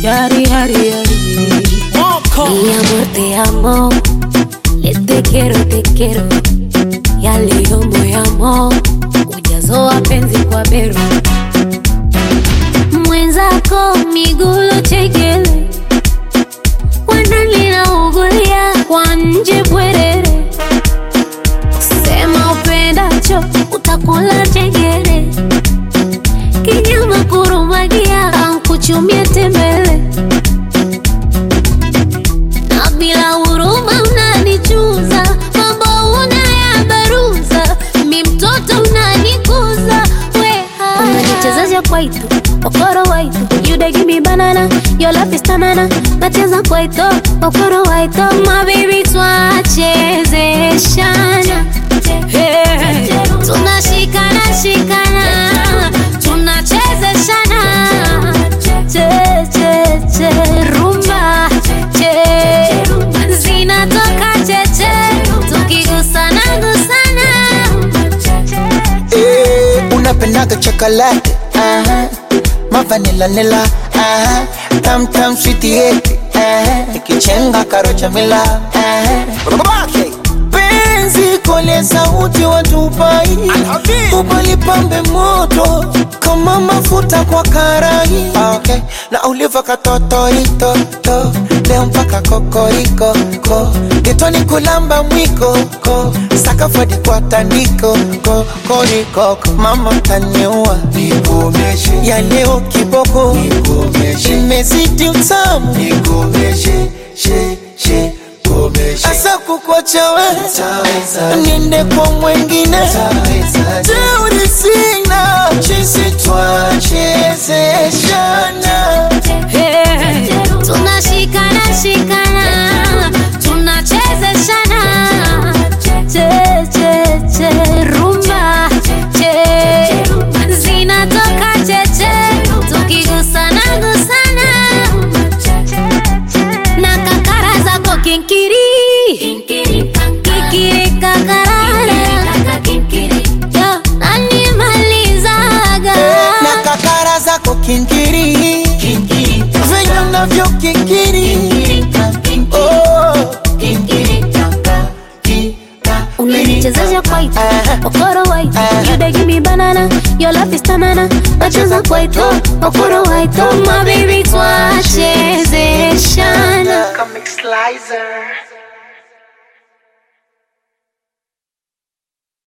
Yari, yari, yari. Mi amor, te amo. Le te quiero, te quiero. Ya leo moyamo. Ujazo wa penzi kwa bero. Mwenzako migulo chekele. Wanani naugulia kwa nje bwerere. Sema upendacho utakula chengere. Kinyama kurumagia ankuchumia tembele na bila huruma unanichuza, mambo unayabaruza, mi mtoto unanikuza, weha unanichezesha kwaito okoro waito you dey give me banana your love is tanana nacheza kwaito okoro waito my baby twachezeshana Hey, tunashikana shikana tunachezeshana che che che rumba che zinatoka cheche tukigusana gusana Eh, unapendaga chocolate aha. mavanila nila aha. tam tam sweetieti ikichenga karocha mila aha. penzi kole sauti watupai ubalipambe moto kama mafuta kwa karai Ah, okay. na uliva katotoitoto leo mpaka kokoriko ko getoni kulamba mwiko ko sakafadi kwa tandiko ko korikoko mama taniua nikomeshe ya leo kiboko nikomeshe imezidi utamu nikomeshe she she asa kukwacha we niende kwa mwengine teuri sina chisi twachezeshana Hey, tunashikana shikana tunachezeshana che che che rumba che zinatoka cheche tukigusana gusana na kakara zako kinkiri kikiri kakarara Yo, nanimalizaga na kakara zako kinkiri venye unavyo kikiri Oh. unanichezesha kwaito okoro waito you dey give me banana your love is tanana nacheza kwaito okoro waito my baby twachezeshana Comic Slicer.